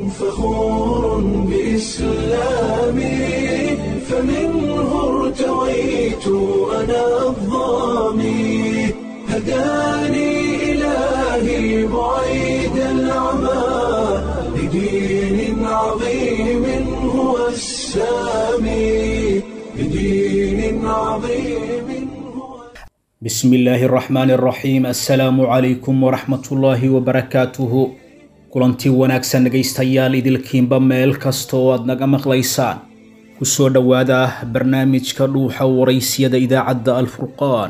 فخور بإسلامي فمنه ارتويت أنا الضامي هداني إلهي بعيد العمى لدين عظيم هو السامي لدين عظيم هو bismi illaahi araxmaani araxiim assalaamu calaykum waraxmatullaahi wabarakaatuhu kulantii wanaagsan dhegaystayaal idilkiinba meel kasta oo aad naga maqlaysaan kusoo dhowaada barnaamijka dhuuxa waraysyada idaacadda alfurqaan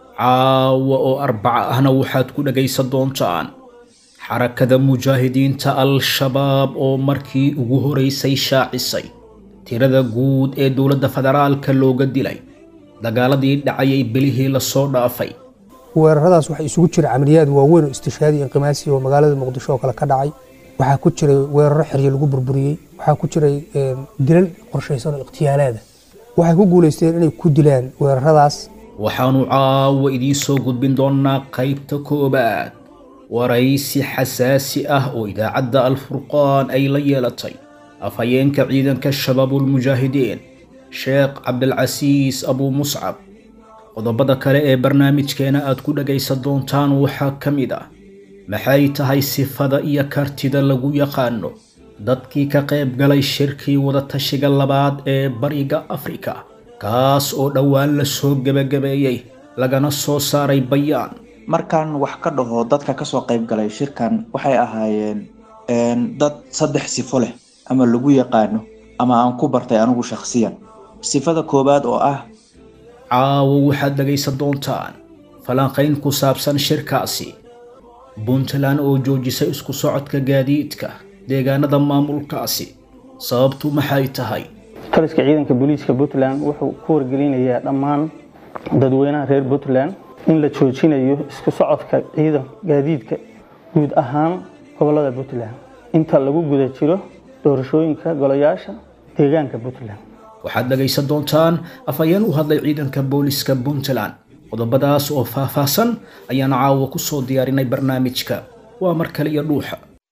caawa oo arbaca ahna waxaad ku dhagaysan doontaan xarakada mujaahidiinta al-shabaab oo markii ugu horeysay shaacisay tirada guud ee dowladda federaalka looga dilay dagaaladii dhacayay belihii lasoo dhaafay weeraradaas waxaa isugu jira camaliyaad waaweyn oo istishaadi inqimaasi oo magaalada muqdisho oo kale ka dhacay waxaa ku jiray weeraro xeryo lagu burburiyey waxaa ku jiray dilal qorshaysan oo ikhtiyaalaada waxay ku guulaysteen inay ku dilaan weeraradaas waxaannu caawa idiin soo gudbin doonnaa qaybta koowaad waraysi xasaasi ah oo idaacadda alfurqaan ay la yeelatay afhayeenka ciidanka shabaabulmujaahidiin sheekh cabdilcasiis abuu muscab qodobada kale ee barnaamijkeena aad ku dhagaysan doontaan waxaa ka mid ah maxay tahay sifada iyo kartida lagu yaqaano dadkii ka qayb galay shirkii wadatashiga labaad ee bariga afrika kaas oo dhowaan la soo gebagabeeyey lagana soo saaray bayaan markaan wax ka dhaho dadka kasoo qayb galay shirkan waxay ahaayeen dad saddex sifo leh ama lagu yaqaano ama aan ku bartay anigu shakhsiyan sifada koowaad oo ah caawo waxaad dhagaysan doontaan falanqayn ku saabsan shirkaasi puntland oo joojisay isku socodka gaadiidka deegaanada maamulkaasi sababtu maxay tahay taliska ciidanka booliiska puntland wuxuu ku wargelinayaa dhammaan dadweynaha reer puntland in la joojinayo isku socodka ciidan gaadiidka guud ahaan gobolada puntland inta lagu guda jiro doorashooyinka golayaasha deegaanka puntland waxaad dhagaysan doontaan afhayeen u hadlay ciidanka booliska puntland qodobadaas oo faahfaahsan ayaan caawa ku soo diyaarinay barnaamijka waa mar kale iyo dhuuxa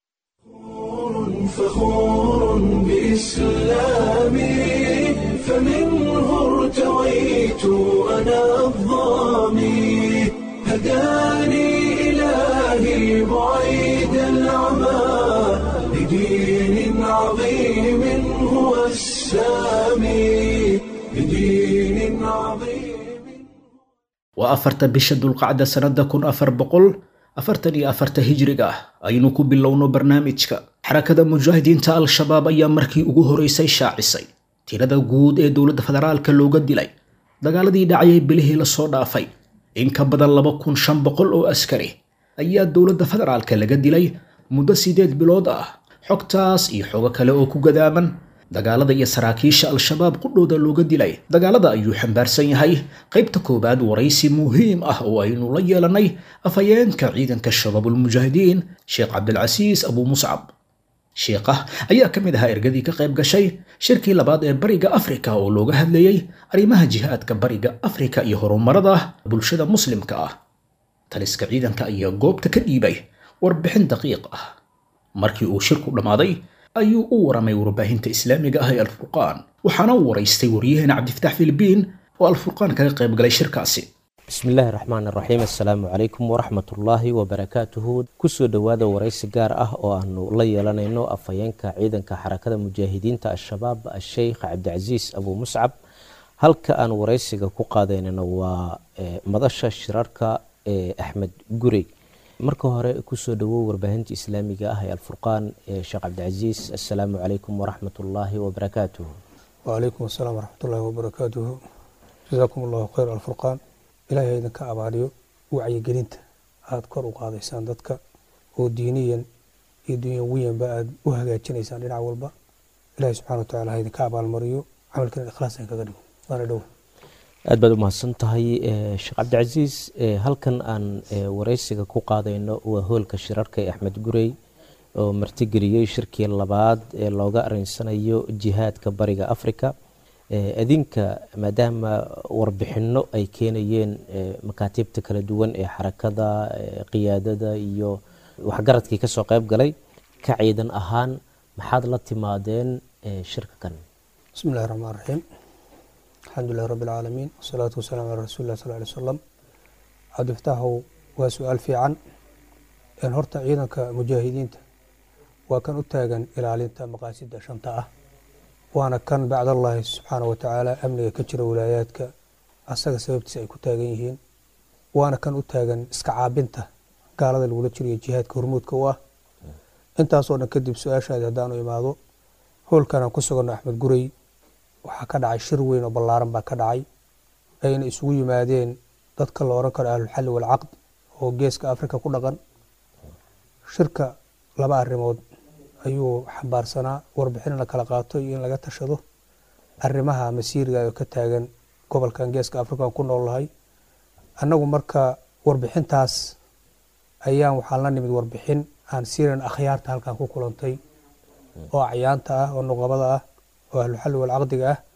فخور بإسلامي فمنه ارتويت أنا الضامي هداني إلهي بعيد العمى لدين عظيم هو السامي لدين عظيم waa afarta bisha dulqacda sannada kun afar boqol afartan iyo afarta hijriga ah aynu ku bilowno barnaamijka xarakada mujaahidiinta al-shabaab ayaa markii ugu horeysay shaacisay tirada guud ee dowladda federaalka looga dilay dagaaladii dhacayay bilihii lasoo dhaafay in ka badan laba kun shan boqol oo askari ayaa dowladda federaalka laga dilay muddo sideed bilood ah xogtaas iyo xogo kale oo ku gadaaman dagaalada iyo saraakiisha al-shabaab qudhooda looga dilay dagaalada ayuu xambaarsan yahay qaybta koowaad waraysi muhiim ah oo aynu la yeelanay afhayeenka ciidanka shabaabulmujaahidiin sheekh cabdilcasiis abuu muscab sheekah ayaa ka mid ahaa ergadii ka qayb gashay shirkii labaad ee bariga afrika oo looga hadlayey arrimaha jihaadka bariga afrika iyo horumarada bulshada muslimka ah taliska ciidanka ayaa goobta ka dhiibay warbixin daqiiq ah markii uu shirku dhammaaday ayuu u waramay warbaahinta islaamiga ah ee alfurqaan waxaana u waraystay waryaheena cabdifatax filibiin oo alfurqaan kaga qayb galay shirkaasi bismi illaahi raxmaan raxiim assalaamu calaykum waraxmatullaahi wabarakaatuhu kusoo dhowaada waraysi gaar ah oo aanu la yeelanayno afhayeenka ciidanka xarakada mujaahidiinta al-shabaab a-sheykh cabdicasiis abuu muscab halka aan waraysiga ku qaadaynana waa madasha shirarka ee axmed gurey marka hore kusoo dhawow warbaahinta islaamiga ah ee alfurqaan sheekh cabdicasiis assalaamu calaykum waraxmatullaahi wabarakaatuhu wacalaykum asalaam waraxmatullaahi wabarakaatuhu jasaakum allahu khayr alfurqaan ilaahay idinka abaariyo wacyigelinta aada kor u qaadaysaan dadka oo diiniyan iyo dunyawiyanba aada u hagaajinaysaan dhinac walba ilahay subxana watacala ha idinka abaalmariyo camalkiina ikhlaas ay kaga dhigo waana dhow aad baad u mahadsan tahay sheekh cabdicasiis halkan aan waraysiga ku qaadayno waa hoolka shirarka ee axmed gurey oo martigeliyey shirkii labaad ee looga arinsanayo jihaadka bariga africa adinka maadaama warbixino ay keenayeen makaatiibta kala duwan ee xarakada qiyaadada iyo waxgaradkii kasoo qayb galay ka ciidan ahaan maxaad la timaadeen shirka kan bismi illahi raxmaan raxiim alxamdu lilahi rabbi alcaalamiin wasalaatu wasalaamu calaa rasuuli lah sal ly slam cabdifataaxow waa su-aal fiican horta ciidanka mujaahidiinta waa kan u taagan ilaalinta maqaasida shanta ah waana kan bacdallahi subxaana wa tacaala amniga ka jira wilaayaadka asaga sababtiisa ay ku taagan yihiin waana kan u taagan iska caabinta gaalada lagula jiriyo jihaadka hormuudka u ah intaasoo dhan kadib su-aashaadi haddaanu imaado howlkanaan ku suganno axmed gurey waxaa ka dhacay shir weyn oo ballaaran baa ka dhacay ayna isugu yimaadeen dadka la oran karo ahlulxalli walcaqd oo geeska afrika ku dhaqan shirka laba arrimood ayuu xambaarsanaa warbixin in la kala qaato iyo in laga tashado arrimaha masiiriga oo ka taagan gobolkan geeska afrikaan ku noolnahay annagu marka warbixintaas ayaan waxaan la nimid warbixin aan siiran akhyaarta halkan ku kulantay oo acyaanta ah oo nuqabada ah oo ahluxalli walcaqdiga ah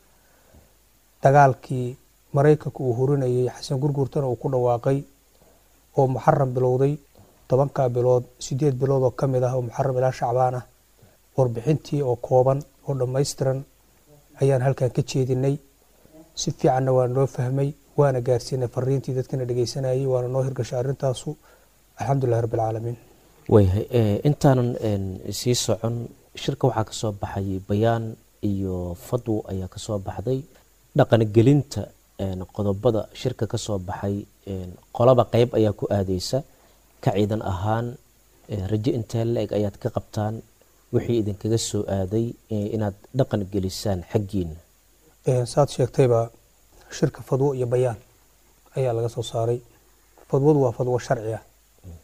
dagaalkii maraykanka uu hurinayay xasan gurgurtana uu ku dhawaaqay oo muxaram bilowday tobankaa bilood sideed bilood oo ka mid ah oo muxaram ilaa shacbaan ah warbixintii oo kooban oo dhammaystiran ayaan halkan ka jeedinay si fiicanna waa noo fahmay waana gaarsiinay fariintii dadkana dhegeysanayay waana noo hirgashay arrintaasu alxamdulilahi rabbi alcaalamiin waayahay intaanan sii socon shirka waxaa ka soo baxay bayaan iyo fadwo ayaa ka soo baxday dhaqangelinta qodobada shirka ka soo baxay qolaba qeyb ayaa ku aadeysa ka ciidan ahaan rajo intee la-eg ayaad ka qabtaan wixii idinkaga soo aaday inaad dhaqan gelisaan xaggiina saad sheegtayba shirka fadwo iyo bayaan ayaa laga soo saaray fadwadu waa fadwo sharci ah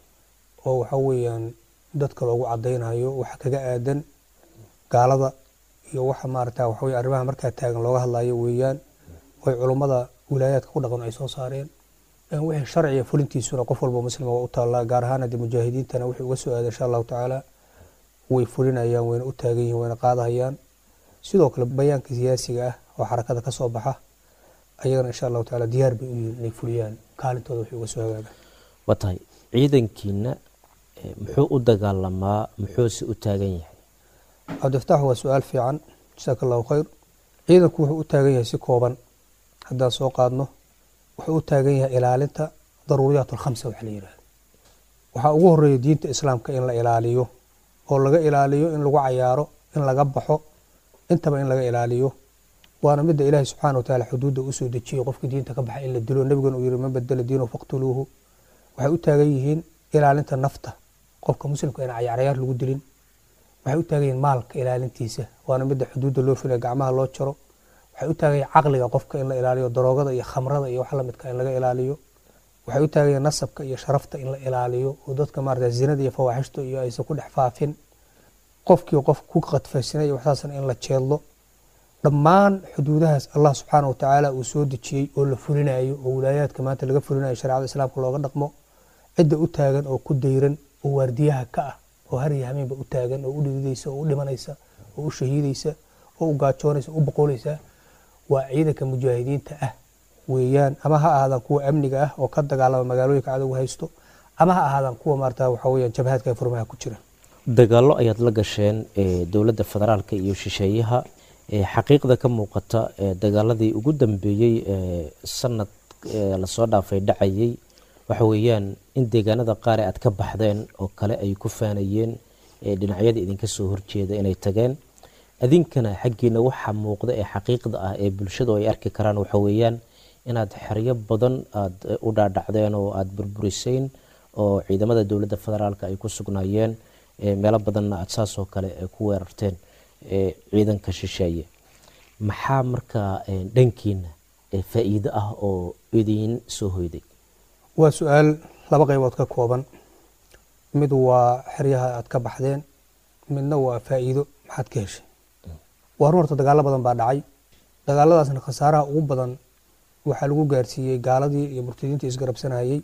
oo waxa weeyaan dadka loogu cadaynayo waxa kaga aadan gaalada iyo waxa maarata waxa weye arrimaha markaa taagan looga hadlayo weeyaan oy culummada wilaayaadka ku dhaqan ay soo saareen wixii sharciga fulintiisuna qof walba muslima waa u taallaa gaar ahaan haddii mujaahidiintana wixii uga soo aaday insha allahu tacaala way fulinayaan wayna u taagan yihiin wayna qaadahayaan sidoo kale bayaanka siyaasiga ah oo xarakada ka soo baxa ayagana insha allahu tacaala diyaar bay u yihiin inay fuliyaan kaalintooda wixii uga soo hagaaga waa tahay ciidankiina muxuu u dagaalamaa muxuuse u taagan yahay cabdifataax waa su-aal fiican jasaaka allahu khayr ciidanku wuxuu u taagan yahay si kooban haddaan soo qaadno wuxuu u taagan yahay ilaalinta daruuriyaat alkhamsa waxa la yidhahda waxaa ugu horeeya diinta islaamka in la ilaaliyo oo laga ilaaliyo in lagu cayaaro in laga baxo intaba in laga ilaaliyo waana midda ilaahay subxana wa taala xuduudda usoo dejiyey qofka diinta ka baxa in la dilo nebigana uu yihi man badala diinahu faqtuluuhu waxay u taagan yihiin ilaalinta nafta qofka muslimka in cayaaryaar lagu dilin waxay u taagan yihiin maalka ilaalintiisa waana midda xuduudda loo filaya gacmaha loo jaro waxay u taagan yihiin caqliga qofka in la ilaaliyo daroogada iyo khamrada iyo wax lamidka in laga ilaaliyo waxay u taagan yihiin nasabka iyo sharafta in la ilaaliyo oo dadka maarata zinada iyo fawaaxishta iyo aysan ku dhex faafin qofkii qof ku qadfaysanay waxsaasna in la jeedlo dhammaan xuduudahaas allah subxaana watacaala uu soo dejiyey oo la fulinayo oo wilaayaadka maanta laga fulinayo shareecada islaamka looga dhaqmo cidda u taagan oo ku dayran oo waardiyaha ka ah oo har iyo hameenba u taagan oo u dhididaysa oo u dhimanaysa oo u shahiidaysa oo u gaajoonaysa oo u boqolaysa waa ciidanka mujaahidiinta ah weeyaan ama ha ahaadaan kuwa amniga ah oo ka dagaalama magaalooyinka cadowga haysto ama ha ahaadaan kuwa maarata waxa weeyaan jabhaadka furmaha ku jira dagaallo ayaad la gasheen dowladda federaalka iyo shisheeyaha xaqiiqda ka muuqata dagaaladii ugu dambeeyey sanad lasoo dhaafay dhacayay waxa weeyaan in deegaanada qaar aad ka baxdeen oo kale ay ku faanayeen dhinacyada idinka soo horjeeda inay tageen adinkana xaggiina waxa muuqda ee xaqiiqda ah ee bulshadu ay arki karaan waxa weeyaan inaad xeryo badan aada u dhaadhacdeen oo aada burburiseen oo ciidamada dowladda federaalka ay ku sugnaayeen meelo badanna aada saasoo kale ku weerarteen ciidanka shisheeye maxaa markaa dhankiina faa-iido ah oo idiin soo hoyday waa su-aal laba qaybood ka kooban mid waa xeryaha aad ka baxdeen midna waa faa-iido maxaad ka heshay waa run horta dagaalo badan baa dhacay dagaaladaasna khasaaraha ugu badan waxaa lagu gaarsiiyey gaaladii iyo murtadiintii isgarabsanayey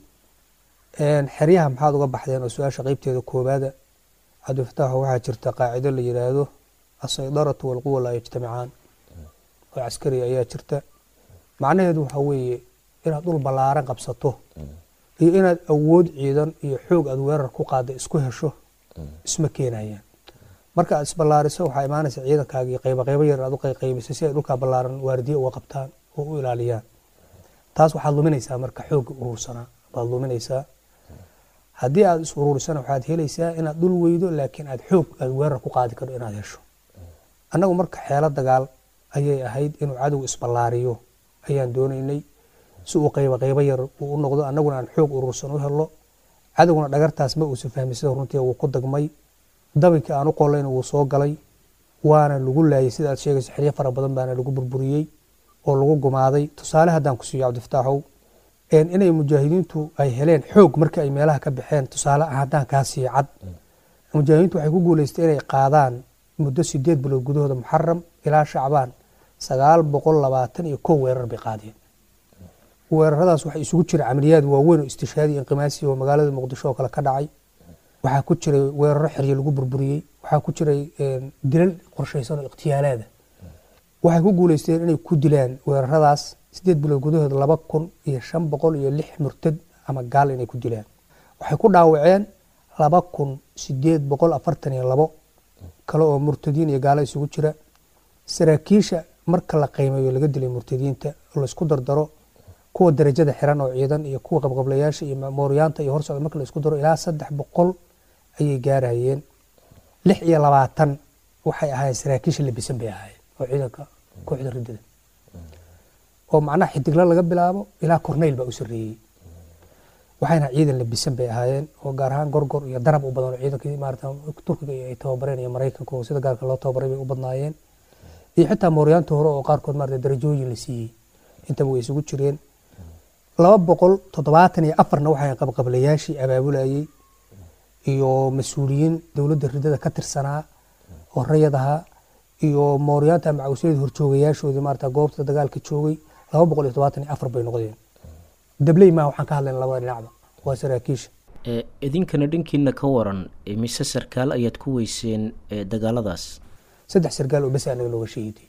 xeryaha maxaad uga baxdeen oo su-aasha qeybteeda koobaada cabdifataaxo waxaa jirta qaacido la yidhaahdo asaydaratu walquwa laa yajtamicaan oo caskari ayaa jirta macnaheedu waxaa weeye inaad dhul ballaaran qabsato iyo inaad awood ciidan iyo xoog aad weerar ku qaada isku hesho isma keenayaan marka aad isballaariso waxaa imaanaysa ciidankaagii qayba qaybo yar aad u qayqaybisay si ay dhulkaa ballaaran waardiye uga qabtaan oo u ilaaliyaan taas waxaad luminaysaa marka xoogga urursanaa baad luminaysaa haddii aad is ururisana waxaad helaysaa inaad dhul weydo laakiin aad xoog aad weerar ku qaadi karto inaad hesho annagu marka xeelo dagaal ayay ahayd inuu cadowga isballaariyo ayaan doonaynay si uu qayba qaybo yar uu u noqdo annaguna aan xoog urursan u helo cadowguna dhagartaas ma uusan fahmi sida runtii wuu ku dagmay dabinkii aan u qolayna wuu soo galay waana lagu laayay sida aad sheegayso xeryo fara badan baana lagu burburiyey oo lagu gumaaday tusaale haddaan ku siiyo cabdifataaxow inay mujaahidiintu ay heleen xoog markii ay meelaha ka baxeen tusaale ah haddaan kaa siiyo cad mujaahidiintu waxay ku guuleystay inay qaadaan muddo sideed bilood gudahooda muxaram ilaa shacbaan sagaal boqol labaatan iyo kow weerar bay qaadeen weeraradaas waxaa isugu jira camaliyaad waaweyn oo istishaadi inqimaasi oo magaalada muqdisho oo kale ka dhacay waxaa ku jiray weeraro xeryo lagu burburiyey waxaa ku jiray dilal qorshaysan oo ikhtiyaalaada waxay ku guuleysteen inay ku dilaan weeraradaas sideed bilood gudahooda laba kun iyo shan boqol iyo lix murtad ama gaal inay ku dilaan waxay ku dhaawaceen laba kun sideed boqol afartan iyo labo kale oo murtadiin iyo gaalo isugu jira saraakiisha marka la qiimeeyo laga dilay murtadiinta laysku dardaro kuwa darajada xiran oo ciidan iyo kuwa qabqablayaasha iyo mooryaanta iyo horsocda marka la isku daro ilaa saddex boqol ayay gaarayeen lix iyo labaatan waxay ahaayeen saraakiisha labisan bay ahaayeen oo ciidanka kooxda riddada oo macnaha xidigla laga bilaabo ilaa korneyl baa u sarreeyey waxayna ciidan labisan bay ahaayeen oo gaar ahaan gorgor iyo darab u badan oo ciidankii maarata turkiga ay tababareen iyo maraykanka oo sida gaarka loo tababaray bay u badnaayeen iyo xitaa mooryaanta hore oo qaarkood maarata darajooyin la siiyey intaba way isugu jireen laba boqol toddobaatan iyo afarna waxay qabqablayaashii abaabulayey iyo mas-uuliyiin dowladda ridada ka tirsanaa oo rayad ahaa iyo mooryaanta macawsyada horjoogayaashoodii maarata goobta dagaalka joogay laba boqol iyo toddobaatan iyo afar bay noqdeen dabley maa waxaan ka hadlayna labada dhinacba waa saraakiisha idinkana dhankiina ka waran mise sarkaal ayaad ku weyseen dagaaladaas saddex sargaal oo bes anaga nooga sheegiday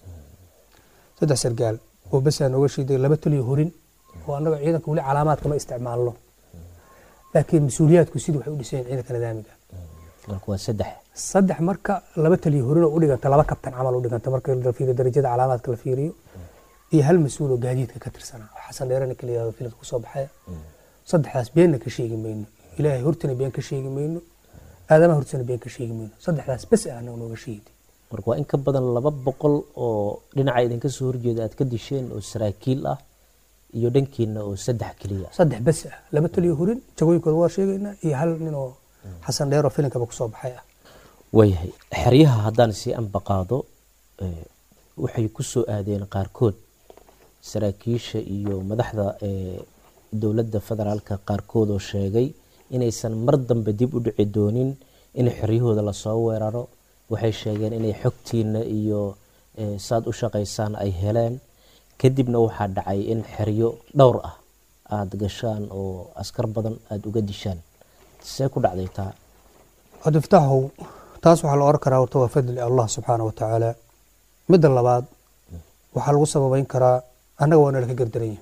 saddex sargaal oo bes aa nooga sheegiday laba taliyo horin oo annaga ciidanka weli calaamaadka ma isticmaalno laakiin mas-uuliyaadku sidii waxay u dhiseen ciidanka nidaamiga marka waa saddex saddex marka laba taliyo horin oo u dhiganta laba kabtan camal u dhiganta marka la fiiriyo darajada calaamaadka la fiiriyo iyo hal mas-uul oo gaadiidka ka tirsanaa oo xasan dheerana kaliya filad kusoo baxaya saddexdaas beenna ka sheegi mayno ilaahay hortana been ka sheegi mayno aadamaha hortana been ka sheegi mayno saddexdaas bes ah anaga nooga sheegday marka waa in ka badan laba boqol oo dhinaca idinka soo horjeeda aad ka disheen oo saraakiil ah iyo dhankiina oo saddex keliya saddex bes ah laba taliyo horin jagooyinkooda waa sheegaynaa iyo hal nin oo xasan dheer oo filinkaba kusoo baxay ah waayahay xeryaha haddaan sii anbaqaado waxay ku soo aadeen qaarkood saraakiisha iyo madaxda dowladda federaalka qaarkood oo sheegay inaysan mar dambe dib u dhici doonin in xeryahooda lasoo weeraro waxay sheegeen inay xogtiina iyo saad u shaqaysaan ay heleen kadibna waxaa dhacay in xeryo dhowr ah aada gashaan oo askar badan aada uga dishaan see ku dhacday taa cabdifataaxow taas waxaa la oran karaa horta waa fadli allah subxaana wa tacaala midda labaad waxaa lagu sababeyn karaa annaga waa nalaka gardaranya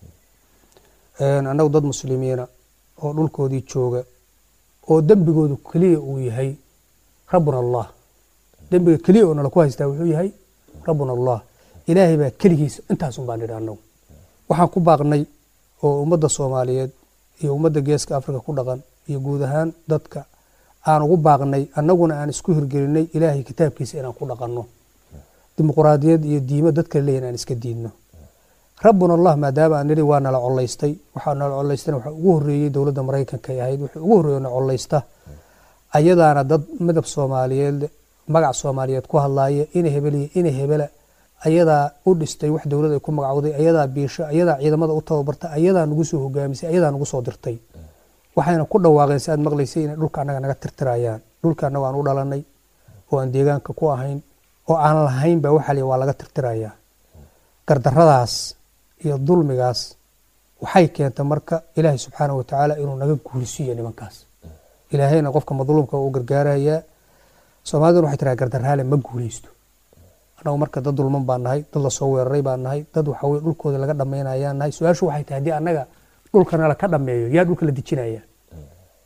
annagu dad muslimiina oo dhulkoodii jooga oo dembigoodu keliya uu yahay rabbuna allah dembiga keliya oo nala ku haystaa wuxuu yahay rabbuna allah ilaahay baa keligiisa intaasun baan nidhi annagu waxaan ku baaqnay oo ummadda soomaaliyeed iyo ummadda geeska afrika ku dhaqan iyo guud ahaan dadka aan ugu baaqnay annaguna aan isku hirgelinay ilaahay kitaabkiisa inaan ku dhaqanno dimuquraadiyad iyo diimo dadka leeyihin aan iska diidno rabbuna allah maadaama aan nidhi waa nala colaystay waxaa nala colaystana waxaa ugu horreeyey dowladda maraykanka ay ahayd wuxuu ugu horreeyo na colaysta ayadaana dad midab soomaaliyeed magac soomaaliyeed ku hadlaaya ina hebeliya ina hebela ayadaa u dhistay wax dowlad ay ku magacowday ayadaa biisho ayadaa ciidamada u tababarta ayadaa nagu soo hogaamisay ayadaa nagu soo dirtay waxayna ku dhawaaqeen si aad maqlaysay inay dhulka annaga naga tirtirayaan dhulka annaga aan u dhalanay oo aan deegaanka ku ahayn oo aan lahayn baa waxaa waa laga tirtirayaa gardaradaas iyo dulmigaas waxay keenta marka ilaahay subxaana wa tacaala inuu naga guulisiiyo nimankaas ilaahayna qofka madluumka u gargaarayaa soomaaliduna waxay tiraa gardaraale ma guuleysto annagu marka dad dulman baan nahay dad lasoo weeraray baan nahay dad waxaweye dhulkooda laga dhammaynayaan nahay su-aashu waxay tahay haddii annaga dhulka nala ka dhammeeyo yaa dhulka la dejinaya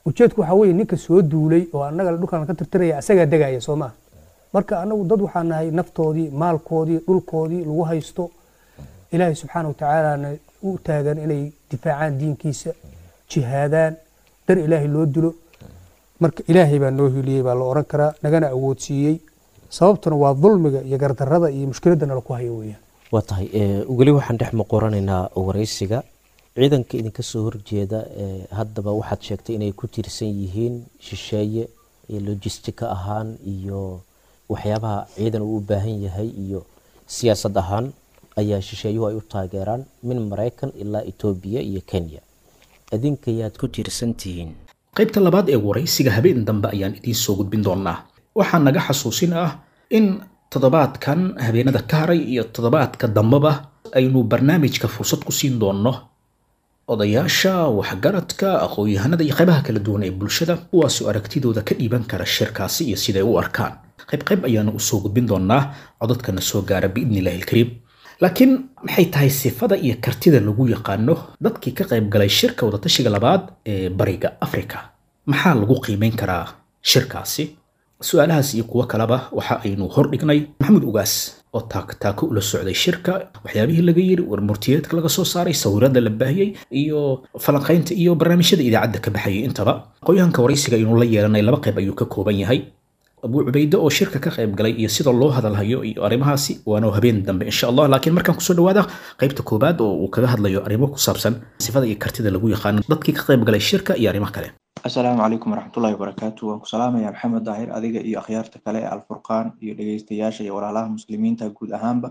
ujeedku waxaa weeye ninka soo duulay oo annaga dhulkan ka tirtiraya asagaa degaya soo maha marka annagu dad waxaa nahay naftoodii maalkoodii dhulkoodii lagu haysto ilaahay subxaana wa tacaalana u taagan inay difaacaan diinkiisa jihaadaan dar ilaahay loo dilo marka ilaahay baa noo hiliyey baa la oran karaa nagana awoodsiiyey sababtuna waa dulmiga iyo gardarada iyo mushkiladda nala ku hayo weeyaan waa tahay weli waxaan dhex muqoranaynaa waraysiga ciidanka idinka soo horjeeda haddaba waxaad sheegtay inay ku tiirsan yihiin shisheeye iyo lojistika ahaan iyo waxyaabaha ciidan uu u baahan yahay iyo siyaasad ahaan ayaa shisheeyuhu ay u taageeraan min maraykan ilaa etoobiya iyo kenya idinkayaad ku tiirsan tihiin qaybta labaad ee waraysiga habeen dambe ayaan idiin soo gudbin doonaa waxaa naga xasuusin ah in toddobaadkan habeenada ka haray iyo toddobaadka dambeba aynu barnaamijka fursad ku siin doonno odayaasha waxgaradka aqoon-yahanada iyo qaybaha kala duwan ee bulshada kuwaasoo aragtidooda ka dhiiban kara shirkaasi iyo siday u arkaan qayb qayb ayaana usoo gudbin doonaa codadkana soo gaara biidni illahi alkariim laakiin maxay tahay sifada iyo kartida lagu yaqaano dadkii ka qayb galay shirka wadatashiga labaad ee bariga afrika maxaa lagu qiimeyn karaa shirkaasi su-aalahaas iyo kuwo kaleba waxa aynu hordhignay maxamed ugaas oo taaktaako ula socday shirka waxyaabihii laga yiri warmurtiyeedka laga soo saaray sawirada la baahiyey iyo falanqaynta iyo barnaamijyada idaacadda ka baxayay intaba aqoonyahanka waraysiga aynu la yeelanay laba qayb ayuu ka kooban yahay abuu cubayde oo shirka ka qayb galay iyo sida loo hadalhayo iyo arrimahaasi waana habeen dambe insha allah laakiin markaan kusoo dhawaada qaybta koobaad oo uu kaga hadlayo arrimo ku saabsan sifada iyo kartida lagu yaqaano dadkii ka qayb galay shirka iyo arrimo kale asalaamu calaykum waraxmatullahi wabarakaatu waan ku salaamaya maxamed daahir adiga iyo akhyaarta kale ee alfurqaan iyo dhegeystayaasha iyo walaalaha muslimiinta guud ahaanba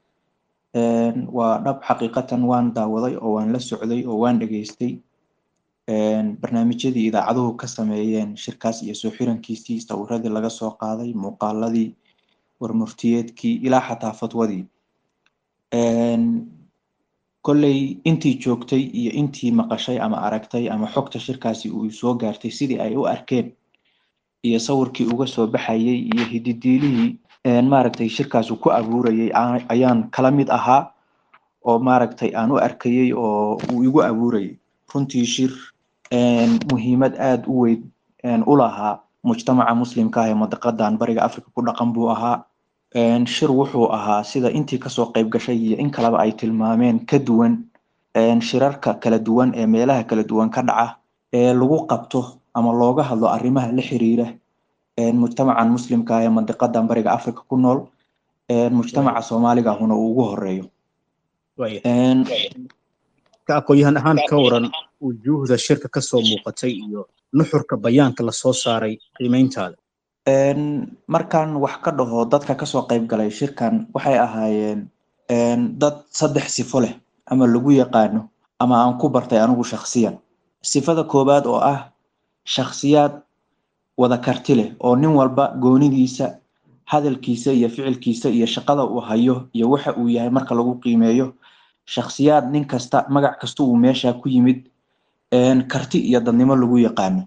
waa dhab xaqiiqatan waan daawaday oo waan la socday oo waan dhegeystay barnaamijyadii idaacaduhu ka sameeyeen shirkaas iyo soo xirankiisii sawiradii laga soo qaaday muuqaaladii warmurtiyeedkii ilaa xataa fatwadii kolley intii joogtay iyo intii maqashay ama aragtay ama xogta shirkaasi uu soo gaartay sidii ay u arkeen iyo sawirkii uga soo baxayay iyo hididiilihii maaragtay shirkaas uu ku abuurayay ayaan kala mid ahaa oo maaragtay aan u arkayay oo uu igu abuurayay runtii shir muhiimad aada u weyn u lahaa mujtamaca muslimka ah ee madiqadan bariga africa ku dhaqan buu ahaa shir wuxuu ahaa sida intii kasoo qayb gashay iyo in kaleba ay tilmaameen ka duwan shirarka kala duwan ee meelaha kala duwan ka dhaca ee lagu qabto ama looga hadlo arrimaha la xiriira mujtamacan muslimka ah ee madiqadan bariga africa ku nool mujtamaca soomaaliga ahuna uu ugu horeeyo ka aqoon-yahan ahaan ka waran wujuuhda shirka kasoo muuqatay iyo nuxurka bayaanka lasoo saaray qiimeyntaada markaan wax ka dhaho dadka kasoo qayb galay shirkan waxay ahaayeen dad saddex sifo leh ama lagu yaqaano ama aan ku bartay anigu shakhsiyan sifada koowaad oo ah shakhsiyaad wada karti leh oo nin walba goonidiisa hadalkiisa iyo ficilkiisa iyo shaqada uu hayo iyo waxa uu yahay marka lagu qiimeeyo shakhsiyaad nin kasta magac kasta uu meesha ku yimid karti iyo dadnimo lagu yaqaano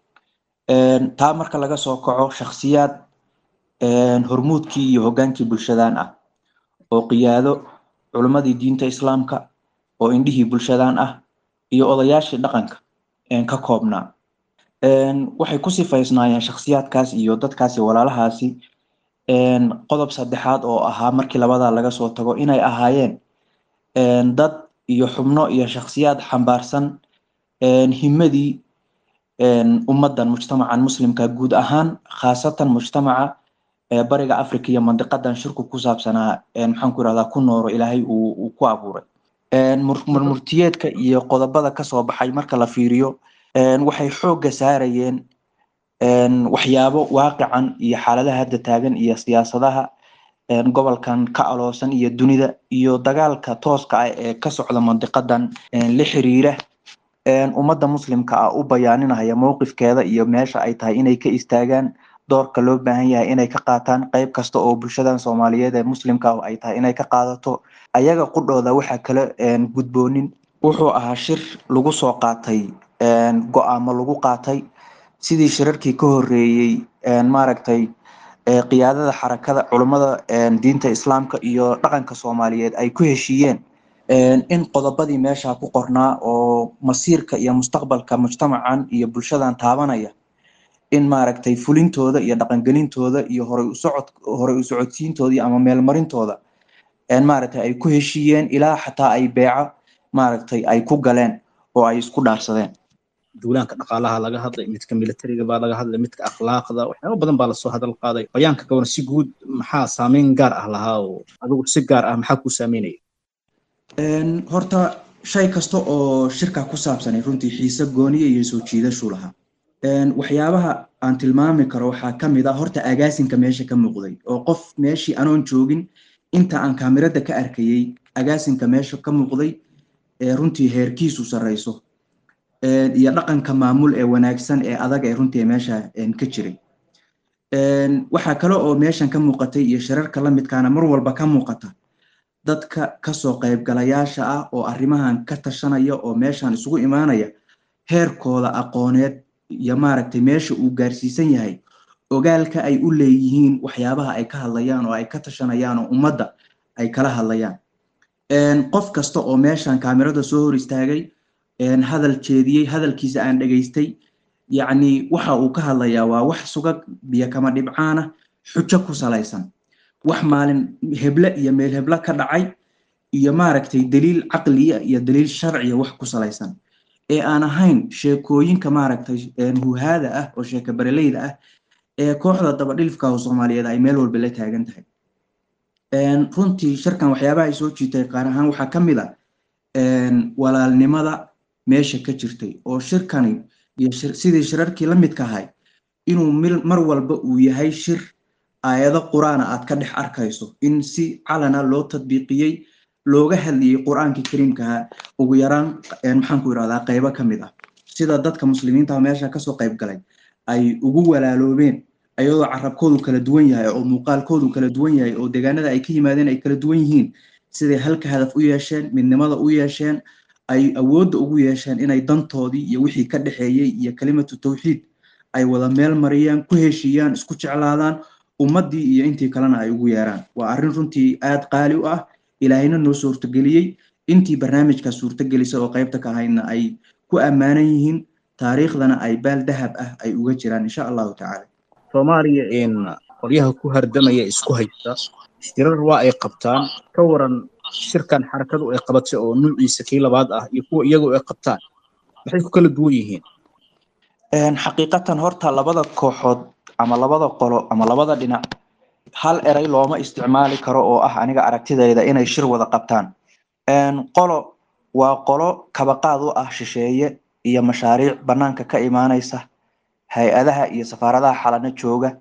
taa marka laga soo kaco shakhsiyaad hormuudkii iyo hoggaankii bulshadan ah oo qiyaado culimmadii diinta islaamka oo indhihii bulshadan ah iyo odayaashii dhaqanka ka koobnaa waxay ku sifaysnaayeen shakhsiyaadkaas iyo dadkaasi walaalahaasi qodob saddexaad oo ahaa markii labadaa laga soo tago inay ahaayeen dad iyo xubno iyo shakhsiyaad xambaarsan himadii ummadan mujtamacan muslimka guud ahaan khaasatan mujtamaca bariga africa iyo mandiqadan shirku ku saabsanaa maxaan ku irahdaa ku nooro ilaahay uu ku abuuray murmurtiyeedka iyo qodobada kasoo baxay marka la fiiriyo waxay xoogga saarayeen waxyaabo waaqican iyo xaaladaha hadda taagan iyo siyaasadaha gobolkan ka aloosan iyo dunida iyo dagaalka tooska ah ee ka socda mandiqadan la xiriira ummadda muslimka ah u bayaaninaya mowqifkeeda iyo meesha ay tahay inay ka istaagaan doorka loo baahan yahay inay ka qaataan qeyb kasta oo bulshadan soomaaliyeed ee muslimka ah ay tahay inay ka qaadato ayaga qudhooda waxaa kala gudboonin wuxuu ahaa shir lagu soo qaatay go-aamo lagu qaatay sidii shirarkii ka horeeyey maaragtay qiyaadada xarakada culummada diinta islaamka iyo dhaqanka soomaaliyeed ay ku heshiiyeen in qodobadii meesha ku qornaa oo masiirka iyo mustaqbalka mujtamacan iyo bulshadan taabanaya in maaragtay fulintooda iyo dhaqangelintooda iyo horay usocod horay u socodsiintooda ama meelmarintooda maaragtay ay ku heshiiyeen ilaa xataa ay beeco maaragtay ay ku galeen oo ay isku dhaarsadeen duulaanka dhaqaalaha laga hadlay midka militariga baa laga hadlay midka akhlaaqda waxyaaba badan baa lasoo hadal qaaday bayaanka gaban si guud maxaa saameyn gaar ah lahaa oo adigu si gaar ah maxaa ku saameynaya horta shay kasta oo shirka ku saabsanay runtii xiise gooniya iyo soo jiidashu lahaa waxyaabaha aan tilmaami karo waxaa ka mid ah horta agaasinka meesha ka muuqday oo qof meeshii anoon joogin inta aan kaamirada ka arkayey agaasinka meesha ka muuqday ee runtii heerkiisu sarreyso iyo dhaqanka maamul ee wanaagsan ee adag ee runtii meesha ka jiray waxaa kale oo meeshan ka muuqatay iyo shirarka la midkaana mar walba ka muuqata dadka kasoo qaybgalayaasha ah oo arrimahan ka tashanaya oo meeshan isugu imaanaya heerkooda aqooneed iyo maaragtay meesha uu gaarsiisan yahay ogaalka ay u leeyihiin waxyaabaha ay ka hadlayaan oo ay ka tashanayaan oo ummadda ay kala hadlayaan qof kasta oo meeshan kaamirada soo hor istaagay hadal jeediyey hadalkiisa aan dhegaystay yacni waxa uu ka hadlayaa waa wax sugag biyo kama dhibcaana xujo ku salaysan wax maalin heble iyo meel heble ka dhacay iyo maaragtay daliil caqliya iyo daliil sharciya wax ku salaysan ee aan ahayn sheekooyinka maaragtay huhaada ah oo sheeka bareleyda ah ee kooxda dabadhilifka oo soomaaliyeed ay meel walba la taagan tahay runtii shirkan waxyaabaha ay soo jiitay qaar ahaan waxaa ka mid a walaalnimada meesha ka jirtay oo shirkani iyo sidii shirarkii la midka ahay inuu mar walba uu yahay shir aayado qur-aana aad ka dhex arkayso in si calana loo tadbiiqiyey looga hadlayay qur-aankii kariimkaha ugu yaraan maxaan ku irahdaa qaybo ka mid ah sida dadka muslimiinta meesha kasoo qayb galay ay ugu walaaloobeen ayadoo carabkoodu kala duwan yahay oo muuqaalkoodu kala duwan yahay oo deegaanada ay ka yimaadeen ay kala duwan yihiin siday halka hadaf u yeesheen midnimada u yeesheen ay awoodda ugu yeesheen inay dantoodii iyo wixii ka dhexeeyey iyo kalimatu tawxiid ay wada meel mariyaan ku heshiiyaan isku jeclaadaan ummaddii iyo intii kalena ay ugu yeeraan waa arrin runtii aad qaali u ah ilaahayna noo suurtageliyey intii barnaamijka suurtagelisa oo qaybta ka ahaydna ay ku ammaanan yihiin taariikhdana ay baal dahab ah ay uga jiraan insha allahu tacaala soomaaliya qolyaha ku hardamaya isku haysta shirar waa ay qabtaan ka waran shirkan xarakadu ay qabatay oo nuuciisa kii labaad ah iyo kuwa iyagu ay qabtaan maxay ku kala duwan yihiin xaqiiqatan horta labada kooxood ama labada qolo ama labada dhinac hal eray looma isticmaali karo oo ah aniga aragtidayda inay shir wada qabtaan qolo waa qolo kabaqaad u ah shisheeye iyo mashaariic banaanka ka imaanaysa hay-adaha iyo safaaradaha xalano jooga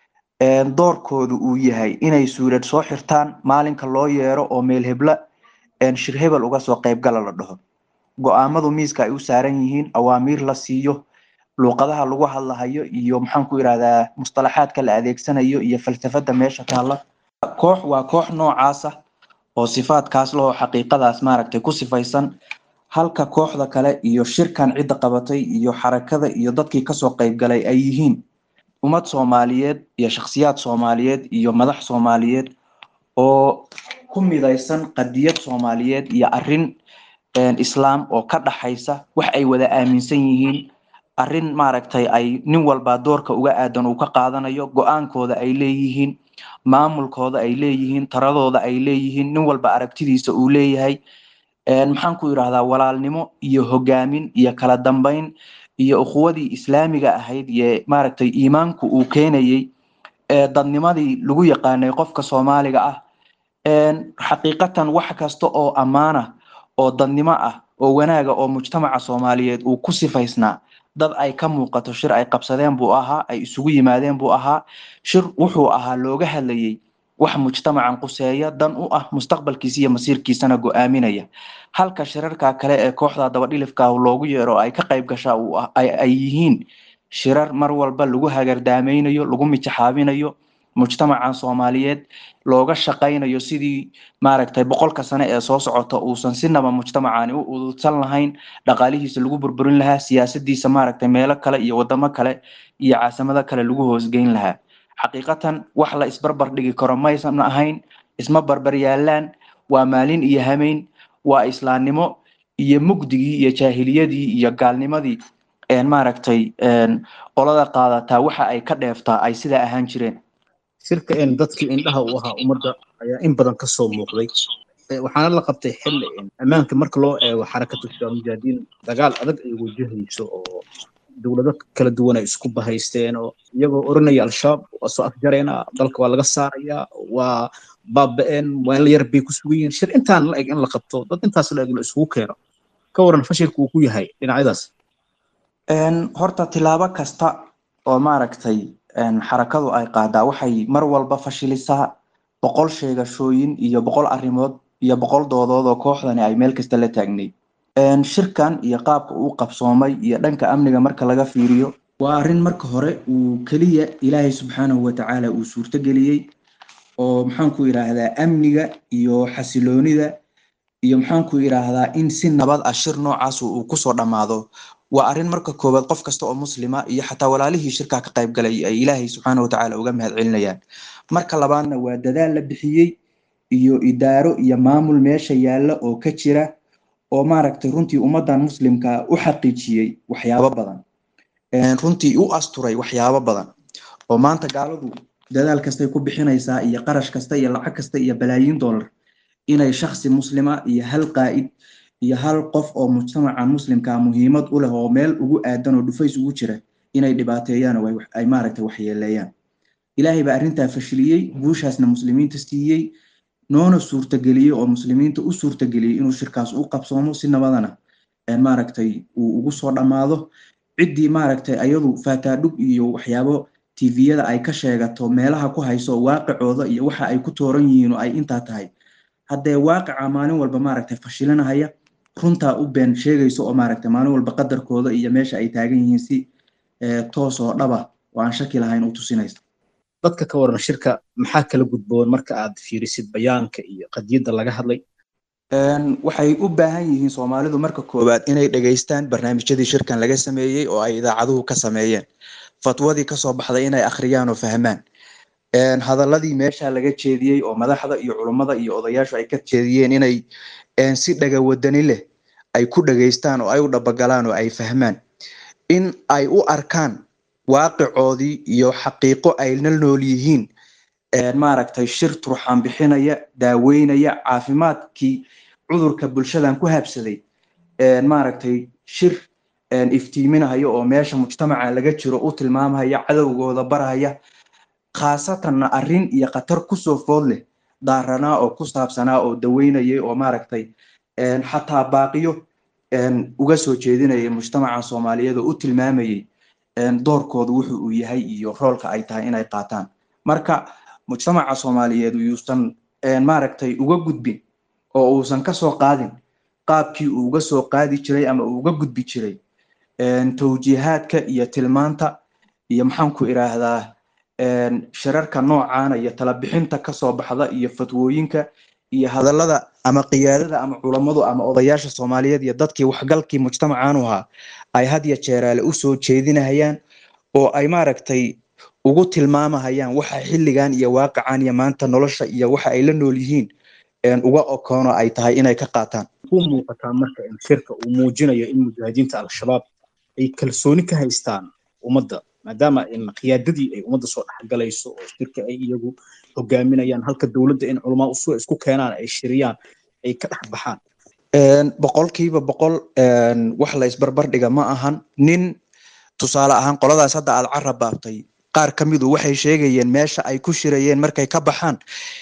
doorkoodu uu yahay inay suurad soo xirtaan maalinka loo yeero oo meel hebla shir hebel uga soo qaybgala la dhaho go-aamadu miiska ay u saaran yihiin awaamiir la siiyo luuqadaha lagu hadlahayo iyo maxaan ku irahdaa mustalaxaadka la adeegsanayo iyo falsafada meesha taalla koox waa koox noocaasa oo sifaadkaas lahoo xaqiiqadaas maaragtay ku sifaysan halka kooxda kale iyo shirkan cidda qabatay iyo xarakada iyo dadkii kasoo qaybgalay ay yihiin ummad soomaaliyeed iyo shakhsiyaad soomaaliyeed iyo madax soomaaliyeed oo ku midaysan qadiyad soomaaliyeed iyo arrin islaam oo ka dhaxaysa wax ay wada aaminsan yihiin arrin maaragtay ay nin walba doorka uga aadan uu ka qaadanayo go-aankooda ay leeyihiin maamulkooda ay leeyihiin taradooda ay leeyihiin nin walba aragtidiisa uu leeyahay maxaan ku yidhahdaa walaalnimo iyo hogaamin iyo kala dambeyn iyo ukhuwadii islaamiga ahayd iyo maaragtay iimaanku uu keenayey dadnimadii lagu yaqaanay qofka soomaaliga ah xaqiiqatan wax kasta oo ammaana oo dadnimo ah oo wanaaga oo mujtamaca soomaaliyeed uu ku sifaysnaa dad ay ka muuqato shir ay qabsadeen buu ahaa ay isugu yimaadeen buu ahaa shir wuxuu ahaa looga hadlayey wax mujtamacan quseeya dan u ah mustaqbalkiisa iyo masiirkiisana go-aaminaya halka shirarka kale ee kooxda dabadhilifka loogu yeero ay ka qayb gashaa ay yihiin shirar mar walba lagu hagardaamaynayo lagu mijaxaabinayo mujtamacan soomaaliyeed looga shaqaynayo sidii maaragtay boqolka sane ee soo socota uusan sinaba mujtamacani u ududsan lahayn dhaqaalihiisa lagu burburin lahaa siyaasadiisa maaragtay meelo kale iyo wadamo kale iyo caasimado kale lagu hoosgeyn lahaa xaqiiqatan wax la isbarbar dhigi karo maysan ahayn isma barbar yaalaan waa maalin iyo hameyn waa islaamnimo iyo mugdigii iyo jaahiliyadii iyo gaalnimadii maaragtay qolada qaadataa waxa ay ka dheeftaa ay sidaa ahaan jireen shirka dadkii indhaha u ahaa ummadda ayaa in badan ka soo muuqday waxaana la qabtay xilli ammaanka marka loo eego xarakatu shabaab mujaahidiin dagaal adag ay wajahayso oo dowlado kala duwan ay isku bahaysteen oo iyagoo oranaya al-shabaab waa soo afjareena dalka waa laga saarayaa waa baaba-een meel yar bay ku sugan yihiin shir intaan la eg in la qabto dad intaas la eg la isugu keeno ka waran fashilka uu ku yahay dhinacyadaas horta tilaabo kasta oo maaragtay xarakadu ay qaadaa waxay mar walba fashilisaa boqol sheegashooyin iyo boqol arrimood iyo boqol doodood oo kooxdani ay meel kasta la taagnay shirkan iyo qaabka uu qabsoomay iyo dhanka amniga marka laga fiiriyo waa arrin marka hore uu keliya ilaahay subxaanahu watacaala uu suurtogeliyey oo maxaanku idhaahdaa amniga iyo xasiloonida iyo maxaanku idhaahdaa in si nabad ah shir noocaas uu kusoo dhammaado waa arrin marka koowaad qof kasta oo muslima iyo xataa walaalihii shirkaa ka qayb galay ay ilaahay subxaana watacaala uga mahad celinayaan marka labaadna waa dadaal la bixiyey iyo idaaro iyo maamul meesha yaalla oo ka jira oo maaragtay runtii ummaddan muslimka u xaqiijiyey waxyaabo badan runtii u asturay waxyaabo badan oo maanta gaaladu dadaal kastay ku bixinaysaa iyo qarash kasta iyo lacag kasta iyo balaayiin dollar inay shaksi muslima iyo hal qaa'id iyo hal qof oo mujtamaca muslimkaa muhiimad u leh oo meel ugu aadan oo dhufays ugu jira inay dhibaateeyaan oo ay maaragtay waxyeeleeyaan ilaahay baa arrintaa fashiliyey guushaasna muslimiinta siiyey noona suurtageliyey oo muslimiinta u suurtageliyey inuu shirkaas u qabsoomo si nabadana maaragtay uu ugu soo dhammaado ciddii maaragtay ayadu faataadhug iyo waxyaabo tviyada ay ka sheegato meelaha ku hayso waaqicooda iyo waxa ay ku tooran yihiin oo ay intaa tahay haddee waaqica maalin walba maaragtay fashilinahaya runtaa u been sheegayso oo maaragtay maalin walba qadarkooda iyo meesha ay taagan yihiin si toos oo dhaba oo aan shaki lahayn u tusinaysa dadka ka waran shirka maxaa kala gudboon marka aad fiirisid bayaanka iyo qadiyadda laga hadlay waxay u baahan yihiin soomaalidu marka koowaad inay dhegaystaan barnaamijyadii shirkan laga sameeyey oo ay idaacaduhu ka sameeyeen fatwadii kasoo baxday inay akhriyaan oo fahmaan hadaladii meesha laga jeediyey oo madaxda iyo culummada iyo odayaashu ay ka jeediyeen inay si dhagawadani leh ay ku dhegaystaan oo ay u dhabagalaan oo ay fahmaan in ay u arkaan waaqicoodii iyo xaqiiqo ayna nool yihiin maaragtay shir turxaan bixinaya daaweynaya caafimaadkii cudurka bulshadan ku habsaday maaragtay shir iftiiminaya oo meesha mujtamaca laga jiro u tilmaamaya cadowgooda baraya khaasatanna arrin iyo khatar kusoo food leh daaranaa oo ku saabsanaa oo daweynayay oo maaragtay xataa baaqiyo uga soo jeedinayay mujtamaca soomaaliyeed oo u tilmaamayay doorkooda wuxu uu yahay iyo roolka ay tahay inay qaataan marka mujtamaca soomaaliyeed yuusan maaragtay uga gudbin oo uusan kasoo qaadin qaabkii uu uga soo qaadi jiray ama uu uga gudbi jiray tawjiihaadka iyo tilmaanta iyo maxaanku idhaahdaa shirarka noocaana iyo talabixinta kasoo baxda iyo fatwooyinka iyo hadallada ama qiyaadada ama culammadu ama odayaasha soomaaliyeed iyo dadkii waxgalkii mujtamacan u ahaa ay had ya jeeraale usoo jeedinahayaan oo ay maaragtay ugu tilmaamahayaan waxa xilligan iyo waaqican iyo maanta nolosha iyo waxa ay la nool yihiin uga okoono ay tahay inay ka qaataan ku muuqataa marka in shirka uu muujinayo in mujaahidiinta al-shabaab ay kalsooni ka haystaan ummadda maadaama in qiyaadadii ay ummadda soo dhexgalayso oo shirka ay iyagu hogaaminayaan halka dowladda in culamaa usu isku keenaan ay shiriyaan ay ka dhex baxaan boqolkiiba boqol wax la isbarbar dhiga ma ahan nin tusaale ahaan qoladaas hadda aad carab baabtay qaar ka midu waxay sheegayeen meesha ay ku shirayeen markay ka baxaan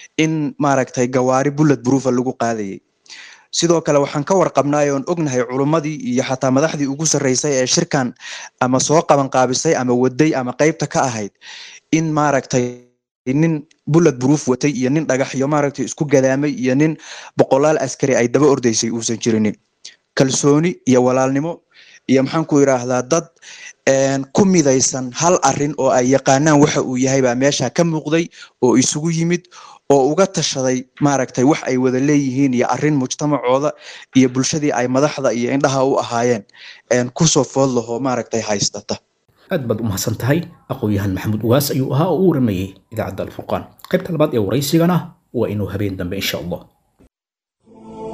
in maaragtay gawaari bullet proofa lagu qaadayay sidoo kale waxaan ka warqabnaay oon ognahay culummadii iyo xataa madaxdii ugu sarreysay ee shirkan ama soo qaban qaabisay ama waday ama qeybta ka ahayd in maaragtay nin bullet proof watay iyo nin dhagaxyo maaragtay isku gadaamay iyo nin boqolaal askari ay daba ordaysay uusan jirinin kalsooni iyo walaalnimo iyo maxaan ku yidhaahdaa dad ku midaysan hal arin oo ay yaqaanaan waxa uu yahay baa meesha ka muuqday oo isugu yimid oo uga tashaday maaragtay wax ay wada leeyihiin iyo arrin mujtamacooda iyo bulshadii ay madaxda iyo indhaha u ahaayeen kusoo food lahoo maaragtay haystata aad baad u mahadsan tahay aqoon-yahan maxamuud ugaas ayuu ahaa oo u waramayey idaacadda alfurqaan qaybta labaad ee waraysigana waa inuu habeen dambe insha allah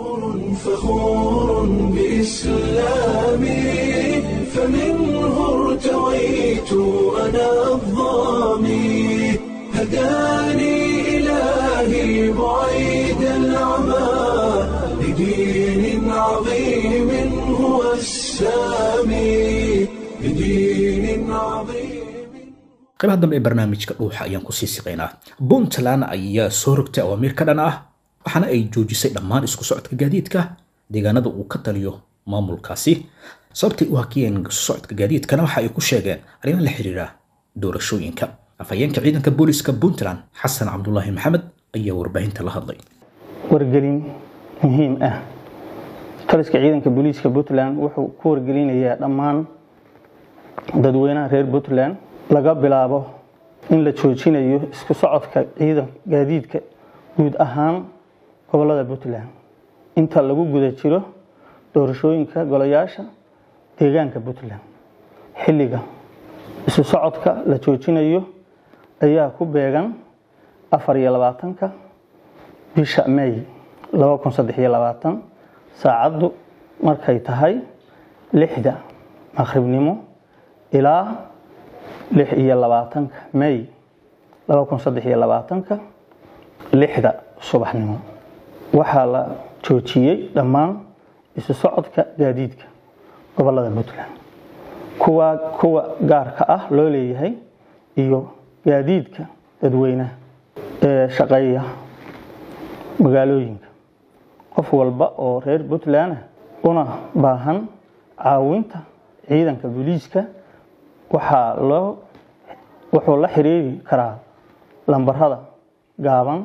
فخور بإسلامي فمنه ارتويت أنا الضامي هداني إلهي بعيد العمى لدين عظيم هو السامي لدين عظيم qaybaha dambe ee barnaamijka dhuuxa ayaan kusii siqaynaa puntland ayaa soo rogtay awaamiir ka dhan ah waxaana ay joojisay dhammaan isku socodka gaadiidka deegaanada uu ka taliyo maamulkaasi sababtay u hakiyeen isku socodka gaadiidkana waxa ay ku sheegeen arrimo la xiriira doorashooyinka afhayeenka ciidanka booliska puntland xasan cabdulaahi maxamed ayaa warbaahinta la hadlay wargelin muhiim ah taliska ciidanka booliiska puntland wuxuu ku wargelinayaa dhammaan dadweynaha reer puntland laga bilaabo in la joojinayo isku socodka ciidan gaadiidka guud ahaan gobolada puntland inta lagu guda jiro doorashooyinka golayaasha deegaanka puntland xilliga isu socodka la joojinayo ayaa ku beegan afar iyo labaatanka bisha may laba kun saddex iyo labaatan saacaddu markay tahay lixda maqribnimo ilaa lix iyo labaatanka may laba kun saddex iyo labaatanka lixda subaxnimo waxaa la joojiyey dhammaan isu socodka gaadiidka gobolada puntland kuwa kuwa gaarka ah loo leeyahay iyo gaadiidka dadweynaha ee shaqeeya magaalooyinka qof walba oo reer puntland ah una baahan caawinta ciidanka booliiska waxaa loo wuxuu la xiriiri karaa lambarada gaaban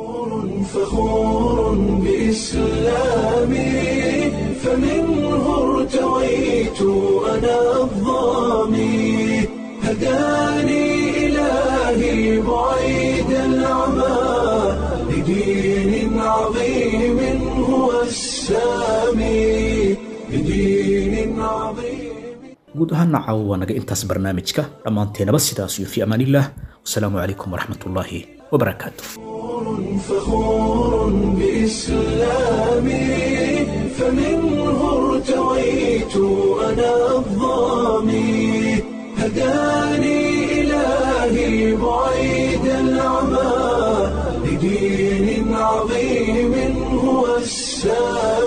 فخور بإسلامي فمنه ارتويت أنا الضامي هداني إلهي بعيد العمى لدين عظيم هو السامي لدين عظيم guud ahaana caawa waa naga intaas barnaamijka dhammaanteenaba sidaas iyo fi amaanillaah wasalaamu calaykum waraxmatullaahi wabarakaatu فخور بإسلامي فمنه ارتويت أنا الضامي هداني إلهي بعيد العمى لدين عظيم هو السامي